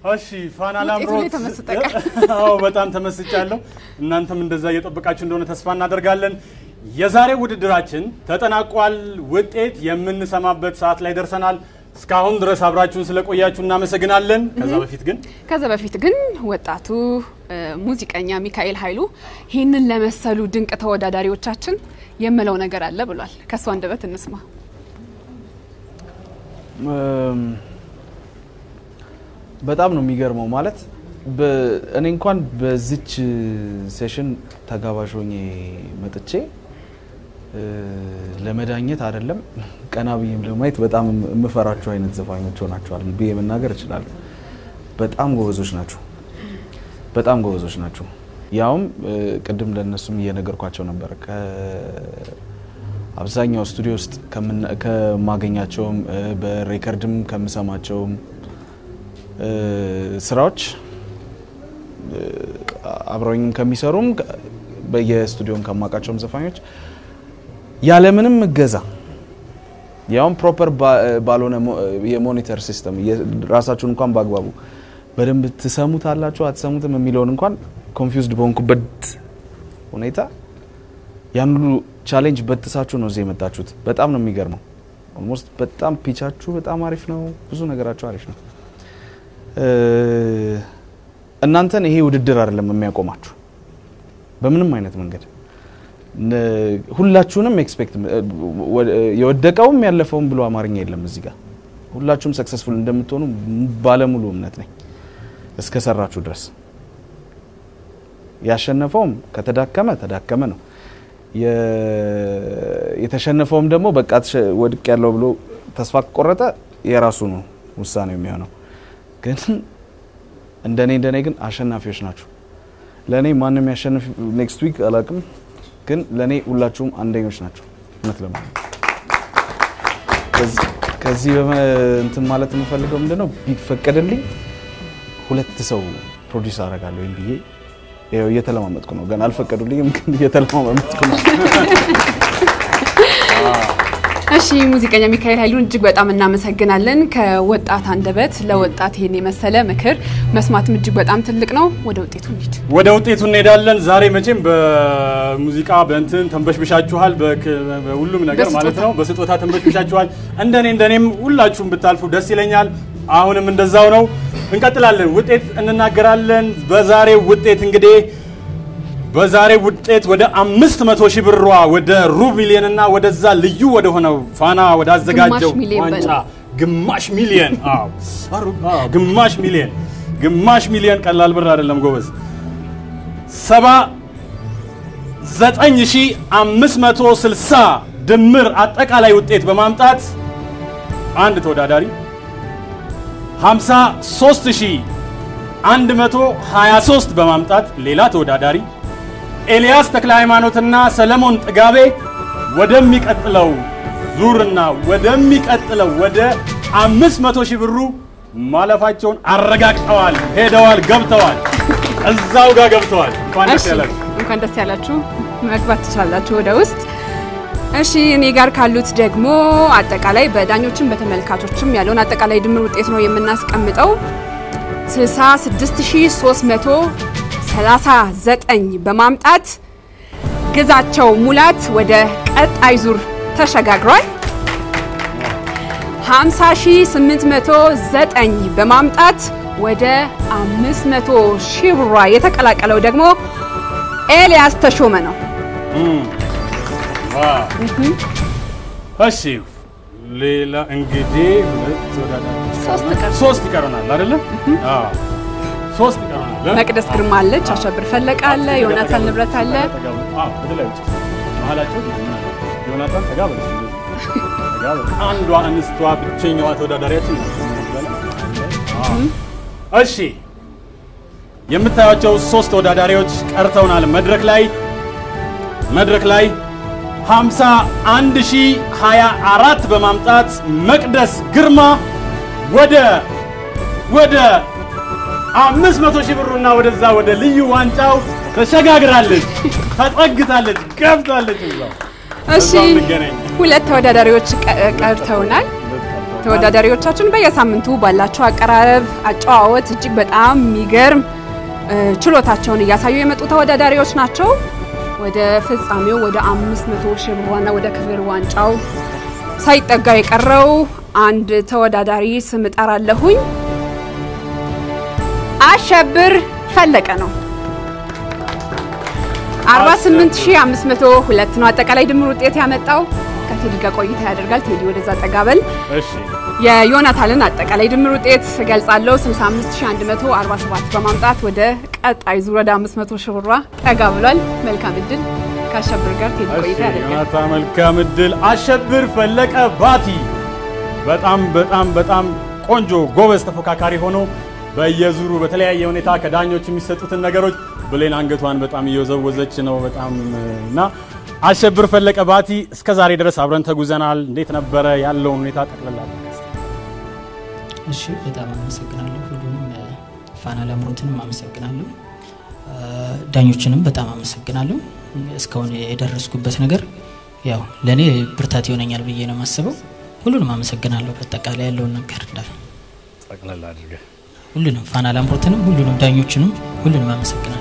እሺ ፋና ውጤቱ ላምሮት ላይ ተመስጠ ቀር። አዎ በጣም ተመስጫለሁ። እናንተም እንደዛ እየጠበቃችሁ እንደሆነ ተስፋ እናደርጋለን። የዛሬው ውድድራችን ተጠናቋል። ውጤት የምንሰማበት ሰዓት ላይ ደርሰናል። እስካሁን ድረስ አብራችሁን ስለቆያችሁ እናመሰግናለን። ከዛ በፊት ግን ከዛ በፊት ግን ወጣቱ እ፣ ሙዚቀኛ ሚካኤል ኃይሉ ይህንን ለመሰሉ ድንቅ ተወዳዳሪዎቻችን የምለው ነገር አለ ብሏል። ከእሱ አንደበት እንስማ። እም፣ በጣም ነው የሚገርመው። ማለት በ- እኔ እንኳን በዚች ሴሽን ተጋባዥ ሆኜ መጥቼ እ፣ ለመዳኘት አይደለም ቀና ብዬም ለማየት በጣም የምፈራቸው አይነት ዘፋኞች ሆናቸዋል ብዬ መናገር እችላለሁ። በጣም ጎበዞች ናቸው። በጣም ጎበዞች ናቸው። ያውም እ፣ ቅድም ለእነሱም እየነገርኳቸው ነበር ከአብዛኛው ስቱዲዮ ውስጥ ከምና- ከማገኛቸውም እ፣ በሬከርድም ከምሰማቸውም እ፣ ስራዎች እ፣ አብረውኝም ከሚሰሩም ከ- በየስቱዲዮም ከማውቃቸውም ዘፋኞች ያለምንም እገዛ ያውም ፕሮፐር ባልሆነ ሞ- የሞኒተር ሲስተም ራሳችሁን እንኳን በአግባቡ በደንብ ትሰሙት አላችሁ አትሰሙትም የሚለውን እንኳን ኮንፊውዝድ በሆንኩበት ሁኔታ ያን ሁሉ ቻሌንጅ በጥሳችሁ ነው እዚህ የመጣችሁት። በጣም ነው የሚገርመው። ኦልሞስት በጣም ፒቻችሁ በጣም አሪፍ ነው። ብዙ ነገራችሁ አሪፍ ነው። እ፣ እናንተን ይሄ ውድድር አይደለም የሚያቆማችሁ በምንም አይነት መንገድ ነ- ሁላችሁንም ኤክስፔክት የወደቀውም ያለፈውም ብሎ አማርኛ የለም እዚህ ጋር ሁላችሁም ሰክሰስፉል እንደምትሆኑ ባለሙሉ እምነት ነኝ እስከ ሰራችሁ ድረስ ያሸነፈውም ከተዳከመ ተዳከመ ነው የ- የተሸነፈውም ደግሞ በቃ ተሸ- ወድቅ ያለው ብሎ ተስፋ ከቆረጠ የራሱ ነው ውሳኔው የሚሆነው ግን እንደኔ እንደኔ ግን አሸናፊዎች ናችሁ ለእኔ ማንም ያሸንፍ ኔክስት ዊክ አላውቅም ግን ለእኔ ሁላችሁም አንደኞች ናቸው እውነት ለማለት ከዚህ- ከዚህ በመ- እንትን ማለት የምፈልገው ምንድነው ቢፈቀድልኝ ሁለት ሰው ፕሮዲስ አደርጋለሁ ወይም ብዬ ይኸው እየተለማመጥኩ ነው ገና አልፈቀዱልኝም ግን እየተለማመጥኩ ነው እሺ ሙዚቀኛ ሚካኤል ኃይሉን እጅግ በጣም እናመሰግናለን። ከወጣት አንደበት ለወጣት ይሄን የመሰለ ምክር መስማትም እጅግ በጣም ትልቅ ነው። ወደ ውጤቱ እንሂድ። ወደ ውጤቱ እንሄዳለን። ዛሬ መቼም በሙዚቃ በእንትን ተንበሽብሻችኋል፣ በክ- በሁሉም ነገር በስጦታ። ማለት ነው። በስጦታ ተንበሽብሻችኋል። እንደኔ እንደኔም ሁላችሁም ብታልፉ ደስ ይለኛል። አሁንም እንደዛው ነው። እንቀጥላለን። ውጤት እንናገራለን። በዛሬው ውጤት እንግዲህ በዛሬው ውጤት ወደ አምስት መቶ ሺህ ብሯ ወደ ሩብ ሚሊዮን እና ወደዛ ልዩ ወደ ሆነው ፋና ወደ አዘጋጀው ግማሽ ሚሊዮን ዋንጫ በለው። ግማሽ ሚሊዮን አዎ፣ አዎ፣ ግማሽ ሚሊዮን ግማሽ ሚሊዮን ቀላል ብር አይደለም ጎበዝ። ሰባ ዘጠኝ ሺህ አምስት መቶ ስልሳ ድምር አጠቃላይ ውጤት በማምጣት አንድ ተወዳዳሪ 53123 በማምጣት ሌላ ተወዳዳሪ ኤልያስ ተክለ ሃይማኖትና ሰለሞን ጥጋቤ ወደሚቀጥለው ዙርና ወደሚቀጥለው ወደ 500 ሺህ ብሩ ማለፋቸውን አረጋግጠዋል። ሄደዋል፣ ገብተዋል፣ እዛው ጋር ገብተዋል። እንኳን ደስ እሺ ያላችሁ። እንኳን ደስ ያላችሁ። መግባት ትችላላችሁ ወደ ውስጥ። እሺ እኔ ጋር ካሉት ደግሞ አጠቃላይ በዳኞችም በተመልካቾችም ያለውን አጠቃላይ ድምር ውጤት ነው የምናስቀምጠው። 66339 በማምጣት ግዛቸው ሙላት ወደ ቀጣይ ዙር ተሸጋግሯል። 50809 በማምጣት ወደ 500 ሺህ ብሯ የተቀላቀለው ደግሞ ኤልያስ ተሾመ ነው። ዋው። እሺ ሌላ እንግዲህ ሁለት ተወዳዳሪዎች ሶስት ይቀሩናል። ቀር ሶስት ይቀሩናል አይደለም? አዎ ሶስት ይቀሩናል። መቅደስ ግርማ አለች፣ አሸብር ፈለቀ አለ፣ ዮናታን ንብረት አለ። አዎ ወደ ላይ ውጭ መሀላቸው ዮናታን ጠጋ በል እስኪ እንደዚህ። ጠጋ በል። አንዷ እንስቷ ብቸኛዋ ተወዳዳሪያችን ናት። አዎ። እሺ የምታዩቸው ሶስት ተወዳዳሪዎች ቀርተውናል መድረክ ላይ መድረክ ላይ 51024 በማምጣት መቅደስ ግርማ ወደ ወደ 500 ሺህ ብሩና ወደዛ ወደ ልዩ ዋንጫው ተሸጋግራለች፣ ተጠግታለች፣ ገብታለች። እዛው እሺ እዛው እንገናኝ። ሁለት ተወዳዳሪዎች ቀ- ቀርተውናል። ተወዳዳሪዎቻችን በየሳምንቱ ባላቸው አቀራረብ፣ አጨዋወት እጅግ በጣም የሚገርም እ፣ ችሎታቸውን እያሳዩ የመጡ ተወዳዳሪዎች ናቸው። ወደ ፍጻሜው ወደ 500 ሺህ ብር ዋና ወደ ክብር ዋንጫው ሳይጠጋ የቀረው አንድ ተወዳዳሪ ስም እጠራለሁኝ። አሸብር ፈለቀ ነው። 48502 ነው አጠቃላይ ድምር ውጤት ያመጣው። ከቴዲ ጋር ቆይታ ያደርጋል። ቴዲ ወደዛ ጠጋበል። እሺ የዮናታንን አጠቃላይ ድምር ውጤት ገልጻለሁ 65147 በማምጣት ወደ ቀጣይ ዙር ወደ 500 ሺህ ብሯ ጠጋ ብሏል። መልካም እድል። ከአሸብር ጋር ቴዲ እሺ ቆይታ ያደርጋል። ዮናታ መልካም እድል። አሸብር ፈለቀ ባቲ በጣም በጣም በጣም ቆንጆ ጎበዝ ተፎካካሪ ሆኖ በየዙሩ በተለያየ ሁኔታ ከዳኞች የሚሰጡትን ነገሮች ብሌን አንገቷን በጣም እየወዘወዘች ነው። በጣም እና አሸብር ፈለቀ ባቲ እስከ ዛሬ ድረስ አብረን ተጉዘናል። እንዴት ነበረ ያለውን ሁኔታ ጠቅልላ እሺ በጣም አመሰግናለሁ። ሁሉንም እ፣ ፋና ላምሮትንም አመሰግናለሁ። እ፣ ዳኞችንም በጣም አመሰግናለሁ። እስካሁን የደረስኩበት ነገር ያው ለእኔ ብርታት ይሆነኛል ብዬ ነው የማስበው። ሁሉንም አመሰግናለሁ። በአጠቃላይ ያለውን ነገር እንዳለ ጠቅልላ አድርገህ ሁሉንም ፋና ላምሮትንም ሁሉንም ዳኞችንም ሁሉንም አመሰግናለሁ።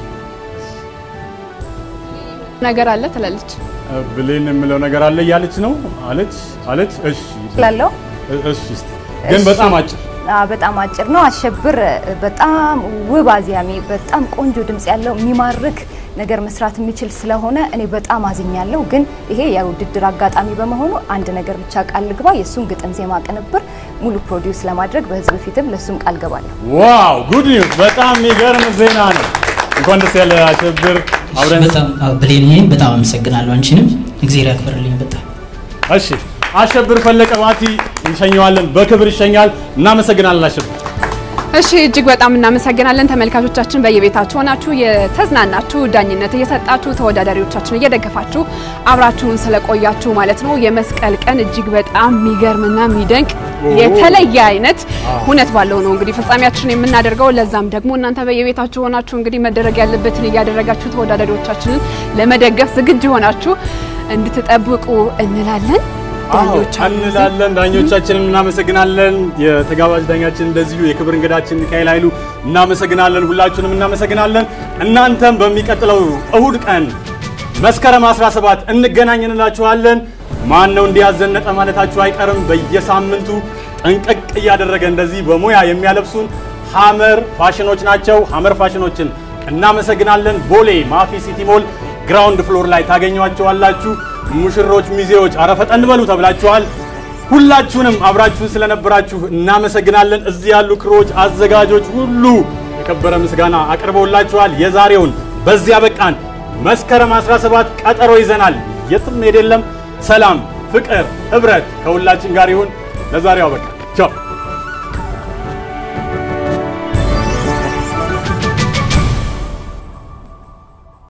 ነገር አለ ትላለች። ብሌን የምለው ነገር አለ እያለች ነው አለች አለች። እሺ ላለው እሺ እስቲ ግን በጣም አጭር በጣም አጭር ነው። አሸብር በጣም ውብ አዝያሚ፣ በጣም ቆንጆ ድምጽ ያለው የሚማርክ ነገር መስራት የሚችል ስለሆነ እኔ በጣም አዝኛለሁ። ግን ይሄ የውድድር አጋጣሚ በመሆኑ አንድ ነገር ብቻ ቃል ልግባ፣ የእሱን ግጥም ዜማ ቅንብር ሙሉ ፕሮዲውስ ለማድረግ በህዝብ ፊትም ለእሱም ቃል ገባለሁ። ዋው ጉድ ኒውስ! በጣም የሚገርም ዜና ነው። እንኳን ደስ ያለ አሸብር። አብረን በጣም አዎ፣ ብሌን ይሄን በጣም አመሰግናለሁ። አንቺንም እግዜር ያክብርልኝ በጣም እሺ፣ አሸብር ፈለቀ ባቲ እንሸኘዋለን፣ በክብር ይሸኛል። እናመሰግናለን አሸብር። እሺ እጅግ በጣም እናመሰግናለን። ተመልካቾቻችን በየቤታችሁ ሆናችሁ የተዝናናችሁ ዳኝነት እየሰጣችሁ ተወዳዳሪዎቻችን እየደገፋችሁ አብራችሁን ስለቆያችሁ ማለት ነው። የመስቀል ቀን እጅግ በጣም የሚገርምና የሚደንቅ የተለየ አይነት ሁነት ባለው ነው እንግዲህ ፍጻሜያችን የምናደርገው። ለዛም ደግሞ እናንተ በየቤታችሁ ሆናችሁ እንግዲህ መደረግ ያለበትን እያደረጋችሁ ተወዳዳሪዎቻችንን ለመደገፍ ዝግጁ ሆናችሁ እንድትጠብቁ እንላለን። ዳኞች አሉ እዚህ። እንላለን። ዳኞቻችንን እናመሰግናለን። የተጋባዥ ዳኛችን እንደዚሁ የክብር እንግዳችን ሚካኤል ኃይሉ እናመሰግናለን። ሁላችሁንም እናመሰግናለን። እናንተም በሚቀጥለው እሁድ ቀን መስከረም 17 እንገናኝ እንላችኋለን። ማን ነው እንዲያዘነጠ ማለታችሁ አይቀርም። በየሳምንቱ ጠንቀቅ እያደረገ እንደዚህ በሙያ የሚያለብሱን ሀመር ፋሽኖች ናቸው። ሀመር ፋሽኖችን እናመሰግናለን። ቦሌ ማፊ ሲቲ ሞል ግራውንድ ፍሎር ላይ ታገኟቸዋላችሁ። ሙሽሮች፣ ሚዜዎች አረፈጠን በሉ ተብላችኋል። ሁላችሁንም አብራችሁን ስለነበራችሁ እናመሰግናለን። እዚህ ያሉ ክሮች፣ አዘጋጆች ሁሉ የከበረ ምስጋና አቅርበውላችኋል። የዛሬውን በዚያ በቃን። መስከረም 17 ቀጠሮ ይዘናል። የትም ሄድ የለም። ሰላም፣ ፍቅር፣ ህብረት ከሁላችን ጋር ይሁን። ለዛሬው አበቃ። ቻው